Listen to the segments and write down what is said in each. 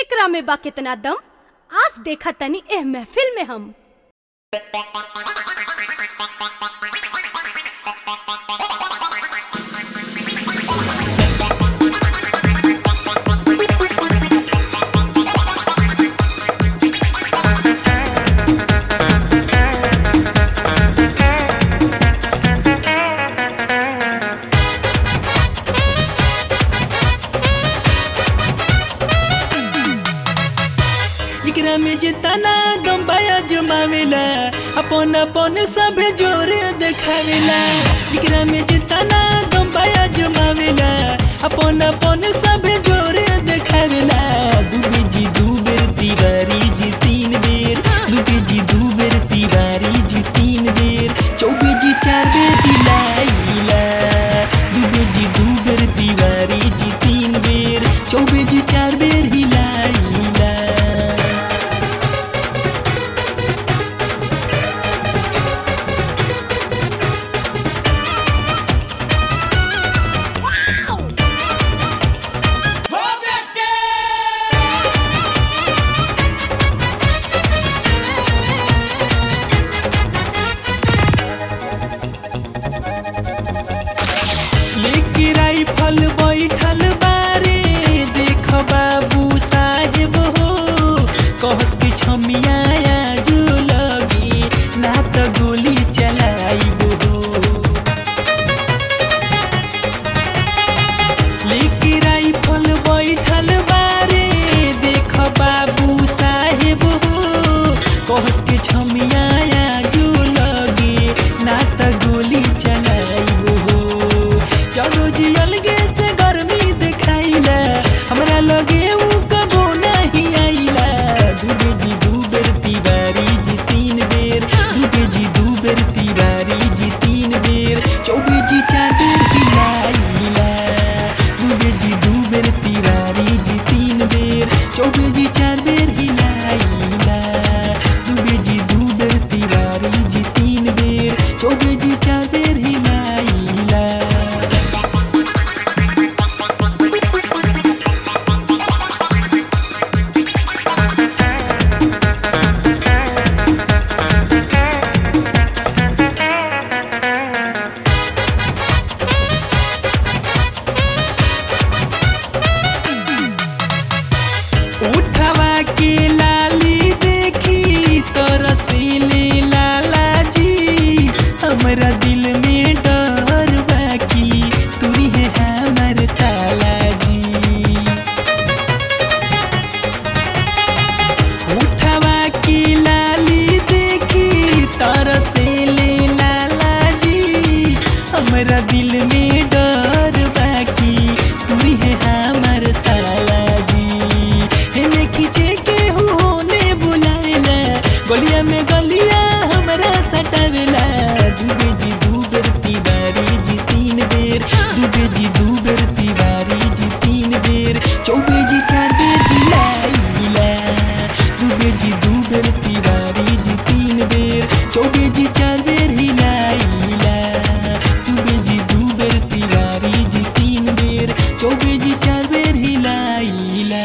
एकरा में बा कितना दम आज देखा तनी एह महफिल में हम एकरा में जितना दम बाया जमावेला अपन अपन सब जोरे देखावेला एकरा में जितना दम बाया जमावेला अपन अपन सब जोरे देखावेला दुबे जी दू बेर तिवारी जी तीन बेर दुबे जी दू बेर तिवारी जी तीन बेर चौबे जी चार बेर दिलाइला दुबे जी दू बेर तिवारी जी तीन बेर चौबे जी चार बेर हिलाइला लेके राइफल बैठल बारे देख बाबू साहेब हो कहस की छमिया जो लगी ना त गोली चलाइब हो लेके राइफल बैठल बारे देख बाबू साहेब हो कहस के छमिया जो लगे ना त गोली चलाइब हो चलो जी अलगे से गर्मी देखाइला हमरा लगे उ कबो नहीं आइला दुबे जी दू बेर तिवारी जी तीन बेर दुबे जी दू बेर तिवारी जी तीन बेर चौबे जी चार बेर हिलाइला दुबे जी दू बेर तिवारी जी तीन बेर चौबे जी चार बेर हिलाइला दुबे जी दू बेर तिवारी जी तीन बेर चौबे जी चार बेर हिलाइला उठवा के लाली देखी तो रसीली लाला जी हमरा दिल में डर बाकी तुरी है हमर ताला जी उठवा की लाली देखी तरसेले लाला जी हमरा दिल में डर बाकी तुरी है हमर ताला जी हेने खींचे के होने बुलाएला गलिया में गलिया हमरा सटावेला दुबे जी दू बेर तिवारी जी तीन बेर दुबे जी दू बेर तिवारी जी तीन बेर चौबे जी चार बेर दिलाइला दुबे जी दू बेर तिवारी जी तीन बेर चौबे जी चार बेर हिलाइला दुबे जी दू बेर तिवारी जी तीन बेर चौबे जी चार बेर हिलाइला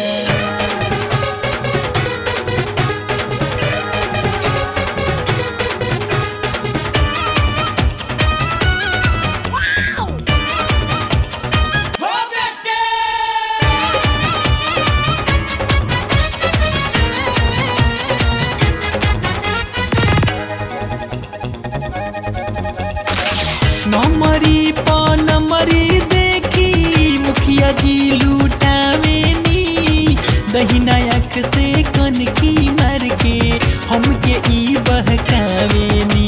नमरी प नमरी देखी मुखिया जी लूटावेनी दहिना आँख से कनकी मार के हमके ई बहकावेनी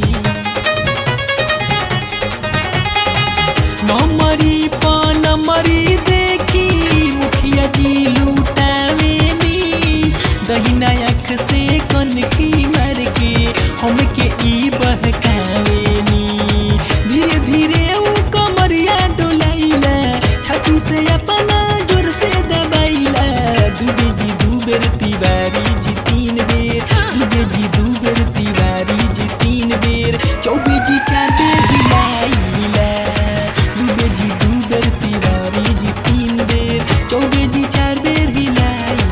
नमरी प नमरी देखी मुखिया जी लूटावेनी दहिना आँख से कनकी मार के हमके ई बहकावेनी धीरे धीरे ऊ कमरिया डोलाइला छाती से अपना जोर से दबाइला दुबे जी दू बेर तिवारी जी तीन बेर दुबे जी दू बेर तिवारी जी तीन बेर चौबे जी चार बेर हिलाइला दुबे जी दू बेर तिवारी जी तीन बेर चौबे जी चार बेर हिलाई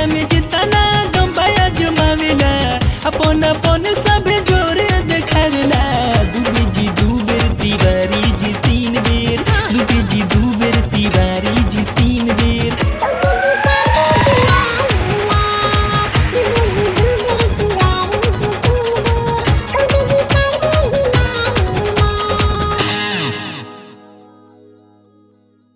में जितना गम बाया जमावेला अपन अपन